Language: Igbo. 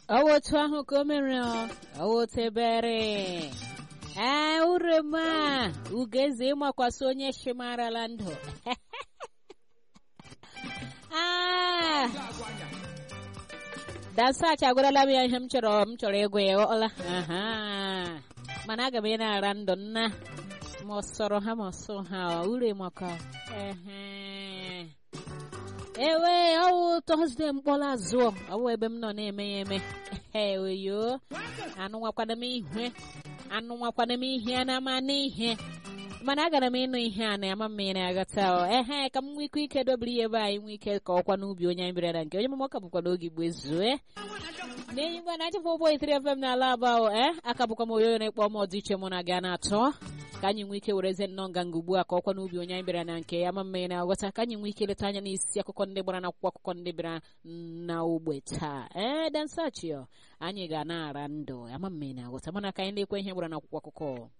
ọwụ otu ahụ ka o mere ọwụ otu ebere ee urema ugeze ịmakwasị onye shimarala ndụ Ah! dansach agwarala m ya ihe m chọrọ m chọrọ ịgụ ya ọla aha mana aga m ị na-ara ndụ nna ma ọ sọrọ ha ma ọ sọ ha ure maka ehe ewe ọwụ tọzdee mkpọrọ azụ ọwụ ebe m nọ na-eme ya eme eweyo anụnwakwana m ihe anụnwakwana m ihe na ama n'ihe mana agara m ịnụ ihe a na-ama m ya na-aghọta ehe ka m nwee ike ike dobere ihe ebe anyị nwee ike ka ọkwa n'ubi onye anyị bịara na nke onye mama ka bụkwa n'oge igbo ezue na-enyi ngwa na achịfụ ụgbọ itiri fm n'ala aba e aka bụkwa m oyoyo na-ekpọ m ọdịiche mụ na gị a na-atọ ka anyị nwee ike wereze nnọọ nganga ugbu a ka ọkwa n'ubi onye anyị bịara na nke ya ma mmanya na-aghọta ka anyị nwee ike leta anya n'isi akụkọ ndị gbara n'akwụkwọ akụkọ ndị bịara na ogbe taa ee dansachio anyị ga na-ara ndụ ama mmanya na-aghọta mana ka anyị na-ekwe ihe gbara n'akwụkwọ akụkọ